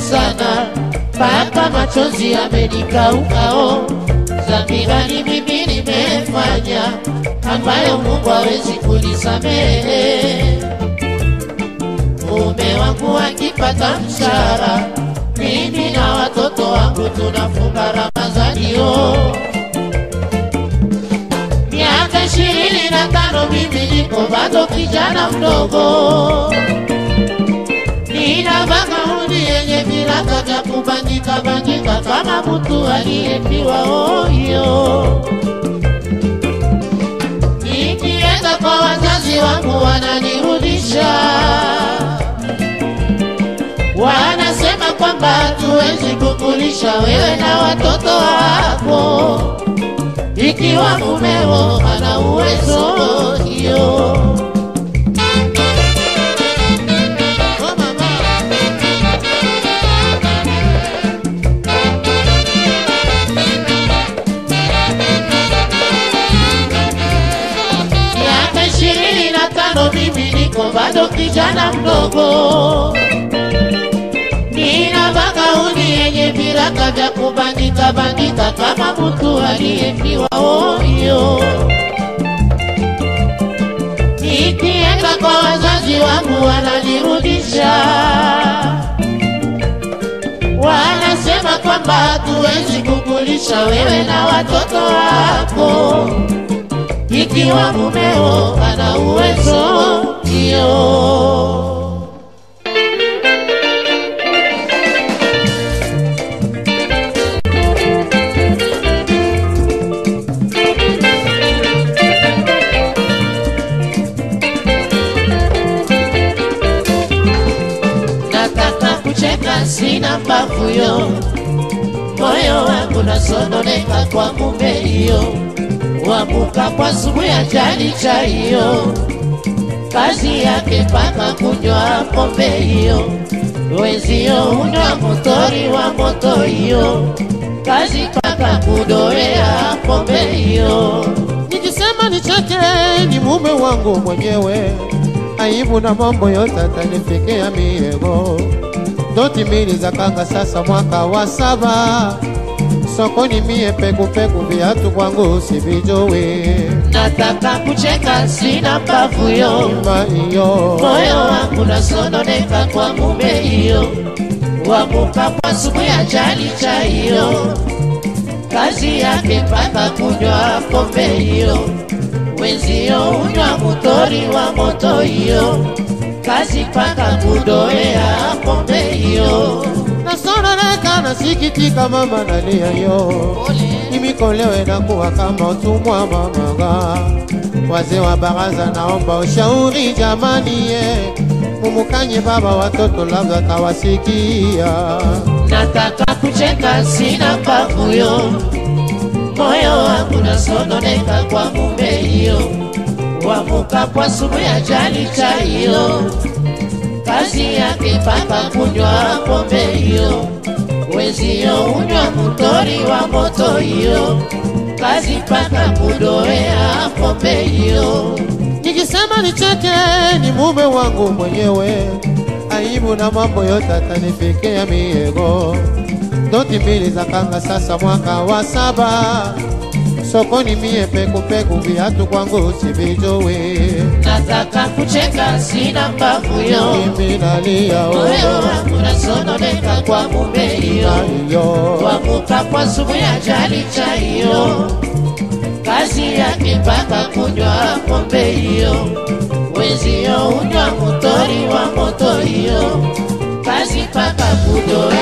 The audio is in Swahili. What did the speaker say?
sana mpaka machozi yamenikaukao. Dhambi gani mimi nimefanya ambayo Mungu hawezi kunisamehe? Mume wangu akipata mshahara, mimi na watoto wangu tunafunga Ramadhani yo. Miaka ishirini na tano mimi niko bado kijana mdogo, nina magauni yenye viraka vya kubandika bandika kama mtu aliyepiwa oyo. Nikienda kwa wazazi wangu wananirudisha wanasema kwamba hatuwezi kukulisha wewe na watoto wako ikiwa mumeo ana uwezo hiyo. Oh, mama. Miaka ishirini na tano mimi niko bado kijana mdogo nina magauni yenye viraka vya kubandika bandika kama mtu aliyefiwa oyo. Nikienda kwa wazazi wangu wananirudisha, wanasema kwamba hatuwezi kukulisha wewe na watoto wako ikiwa mumeo ana uwezo hiyo. nataka kucheka sina mbavu yo, moyo wangu nasononeka kwa mume hiyo, wamuka kwa sumu ya jali cha hiyo, kazi yake paka kunywa pombe hiyo, wenzio unywa motori wa moto hiyo, kazi paka kudoea pombe hiyo. Nikisema nicheke ni mume wangu mwenyewe, aibu na mambo yote atanifikia miego. Doti mbili za kanga sasa mwaka wa saba, sokoni mie pekupeku, viatu kwangu sivijui. Nataka kucheka sina mbavu yo Nyumba hiyo moyo wangu nasononeka kwa mume hiyo, wamuka kwa sumu ya jali cha hiyo, kazi yake mpaka kunywa pombe hiyo, wenzio unywa motori wa moto hiyo, kazi mpaka kudoea pombe hiyo. nasononeka, nasikitika, mama nalia yo nimikolewe na kuwa kama utumwa mamaga. Wazee wa baraza, naomba ushauri jamani, ye mumukanye baba watoto, labda tawasikia. nataka kucheka sina mbavu yo, moyo wangu nasononeka kwa mume hiyo, wamuka kwa sumu ya jali cha hiyo, kazi yake paka kunywa pombe hiyo, wenzio unywa motori wa moto hiyo, kazi paka kudoea pombe hiyo. Nikisema nicheke ni mume wangu mwenyewe, aibu na mambo yote atanifikia miego. Doti mbili za kanga sasa mwaka wa saba, sokoni mie pekupeku, viatu kwangu sivijui. Nataka kucheka sina mbavu yo Mimi nalia moyo oh, wangu nasononeka kwa mume hiyo, hiyo wamuka kwa sumu ya jali cha hiyo, kazi yake mpaka kunywa pombe hiyo, wenzio unywa motori wa moto hiyo, kazi mpaka kudoa